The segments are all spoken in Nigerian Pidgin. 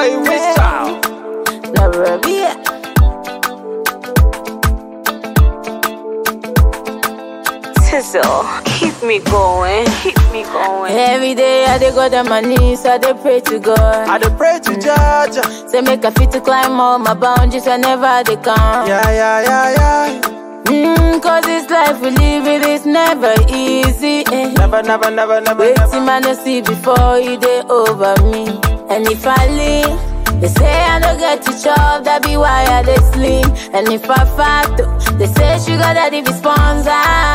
Hey, Whistle. Never be Tizzle, keep me going, keep me going. Every day I dey go down my knees, I dey pray to God. I dey pray to Jaja. Say make I fit to climb all my boundaries whenever they come. Yeah, yeah, yeah, yeah. Mm, cause this life we live it is never easy. Eh. Never, never, never, never, Wait never. till man I see before you dey over me. And if I lean, they say I don't get to chop, that be why I dey slim. And if I fat, they say sugar daddy be sponsor.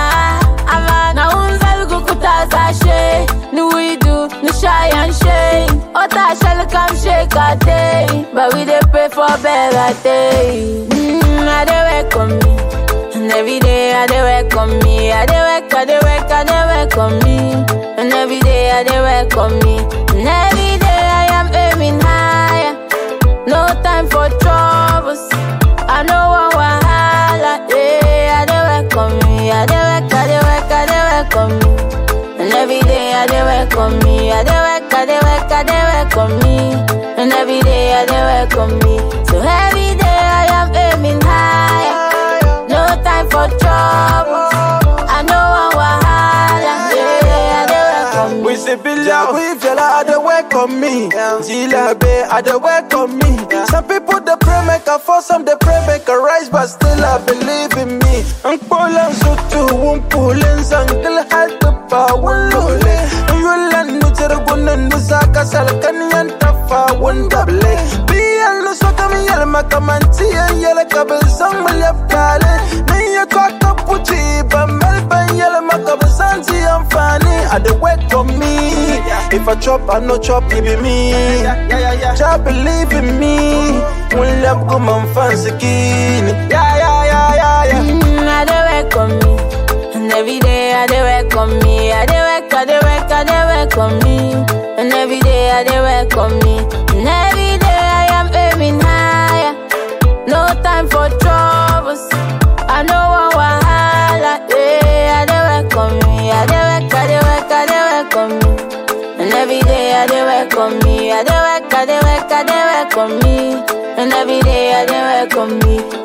Ama na unza lukukuta sashe, no we do, no shy and shame. Ota shall come shake a day, but we dey pray for better day. Mm, I dey wake on me. And every day I dey work on me, I dey work, I dey work, I dey work on me. And every day I dey work on me. And every day I am aiming higher. No time for troubles. I know one wahala. Yeah, I dey work on me, I dey work, I dey work, I dey work on me. And every day I dey work on me, I dey work, I dey work, I dey work on me. And every day I dey work on me. So every day I am aiming higher. No time for trouble. I know one wahala. Yeah, I dey work on me. We say Billa, we fella, I dey work on me. Zila Bay, I dey work on me. Some people they pray make a fall, some they pray make a rise, but still I believe in me. Ang pulang sutu, wun pulin sangkil hat pa wun lule. Yulan nu tergunan nu saka salkan yan tafa wun dable. Biyan nu soka mi yel makamanti yan yel kabel sang milyap kale. Ni ya kwa kapuchi, ba melban yel makabesanti amfani. I dey work on me. If I chop, I no chop, it be me. Just believe in me. When love come on fancy skinny. Yeah, yeah, yeah, yeah, yeah. Mm, I dey work on me. And every day I dey work on me. I dey work, I dey work, I dey work on me. And every day I dey work on me. And every day I am aiming higher. No time for troubles. I know one wahala. Yeah, I dey work on me. I dey work, I dey work, I dey work on me. And every day I dey work on me. I dey work, I dey work, I dey work on me. And every day I dey work on me.